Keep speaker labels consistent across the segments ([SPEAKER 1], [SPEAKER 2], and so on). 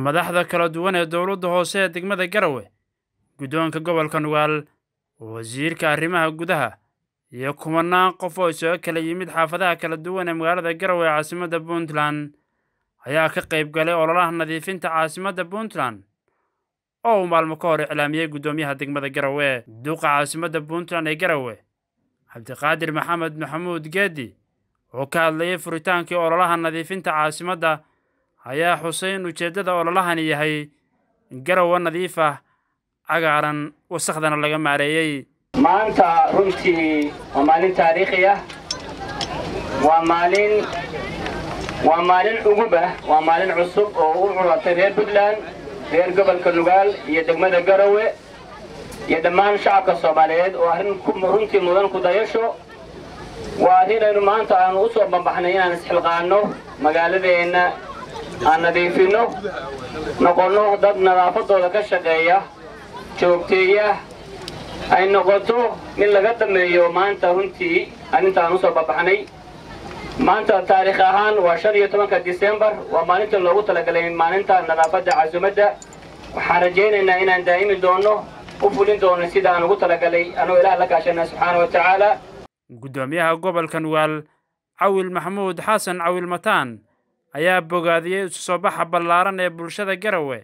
[SPEAKER 1] madaxda kala duwan ee dowladda hoose ee degmada Garowe guddoonka gobolka Nugaal wasiirka arrimaha gudaha iyo kumanaan qof oo isaga kala yimid xaafadaha kala duwan ee magaalada Garowe ee caasimadda Puntland ayaa ka qayb galay ololaha nadiifinta caasimadda Puntland oo uu maalmo ka hor iclaamiyey guddoomiyaha degmada Garowe duqa caasimadda Puntland ee Garowe cabdiqaadir maxamed maxamuud geedi oo ka hadlayay furitaankii ololaha nadiifinta caasimadda ayaa xusay in ujeeddada ololahani yahay garowe nadiif ah cagaaran wasakhdana laga maareeyey
[SPEAKER 2] maanta runtii waa maalin taariikhi ah waa maalin waa maalin cugub ah waa maalin cusub oo u culatay reer puntland reer gobolka nugaal iyo degmada garowe iyo dhammaan shacabka soomaaliyeed oo arrin runtii mudan ku dayasho waa arrin aynu maanta aanu u soo bambaxnay inaan isxilqaanno magaaladeenna aan nadiifinno noqonno dad nadaafadooda ka shaqeeya joogteeya ay noqoto mid laga dameeyo maanta runtii arrintaan u soo bambaxnay maanta taariikh ahaan waa shan iyo tobanka disembar waa maalinta loogu talagalay maalinta nadaafadda casumadda waxaan rajaynaynaa inaan daa'imi doonno u fulin doono sida aan ugu talagalay anuu ilaah la kaashana subxaana wa tacaala
[SPEAKER 1] guddoomiyaha gobolka nugaal cawil maxamuud xasan cawil mataan ayaa bogaadiyey isu soo baxa ballaaran ee bulshada garowe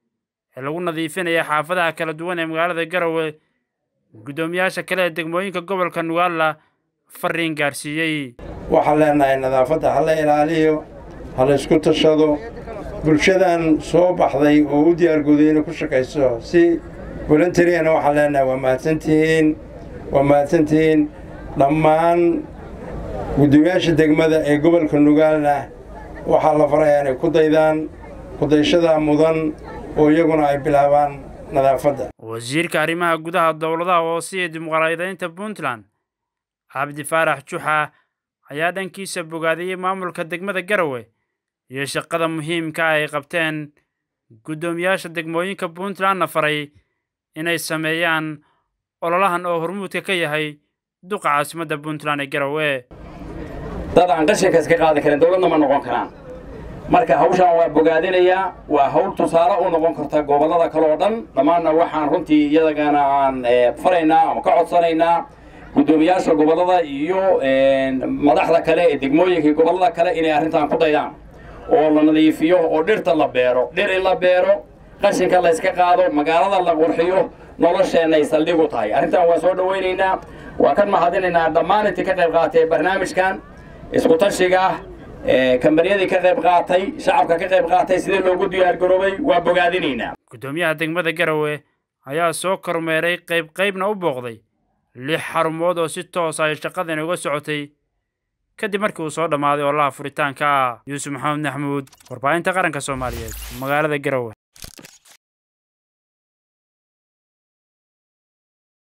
[SPEAKER 1] ee lagu nadiifinaya xaafadaha kala duwan ee magaalada garowe guddoomiyaasha kale ee degmooyinka gobolka nugaalla fariin gaarsiiyey
[SPEAKER 3] waxaan leenahay nadaafadda ha la ilaaliyo ha la isku tashado bulshadan soo baxday oo u diyaargooday inay ku shaqayso si voluntariyana waxaan leenahay waa mahadsantihiin waa mahadsantihiin dhammaan guddoomiyaasha degmada ee gobolka nugaalna waxaa la farayaa inay ku daydaan kudayshada mudan oo iyaguna ay bilaabaan nadaafadda
[SPEAKER 1] wasiirka arrimaha gudaha dowladaha hoose iyo dimuqraadiyeynta puntland cabdi faarax juxa ayaa dhankiisa bogaadiyey maamulka degmada garowe iyo shaqada muhiimka ah ay qabteen guddoomiyaasha degmooyinka puntlandna faray inay sameeyaan ololahan oo hormuudka ka yahay duqa caasimadda puntland ee garowe
[SPEAKER 4] dad aan qashinka iska qaadi karin dowladna ma noqon karaan marka hawshaan waa bogaadinayaa waa hawl tusaale u noqon karta gobollada kale oo dhan dhammaanna waxaan runtii iyadagana aan faraynaa ama ka codsanaynaa guddoomiyaasha gobollada iyo madaxda kale ee degmooyinka gobollada kale inay arrintan ku daydaan oo la nadiifiyo oo dhirta la beero dhir in la beero qashinka la yska qaado magaalada la qurxiyo nolosheenay saldhig u tahay arrintan waan soo dhowaynaynaa waa kan mahadinaynaa dhammaan intii ka qayb qaatay barnaamijkan isku tashiga ah kambaniyadii ka qayb qaatay shacabka ka qayb qaatay sidee loogu diyaargaroobay waa bogaadinaynaa
[SPEAKER 1] guddoomiyaha degmada garowe ayaa soo kormeeray qayb qaybna u booqday lix xarumood oo si toosa ay shaqadani uga socotay kadib markii uu soo dhammaaday ololaha furitaanka yuusuf maxamed maxamuud warbaahinta qaranka soomaaliyeed magaalada garowe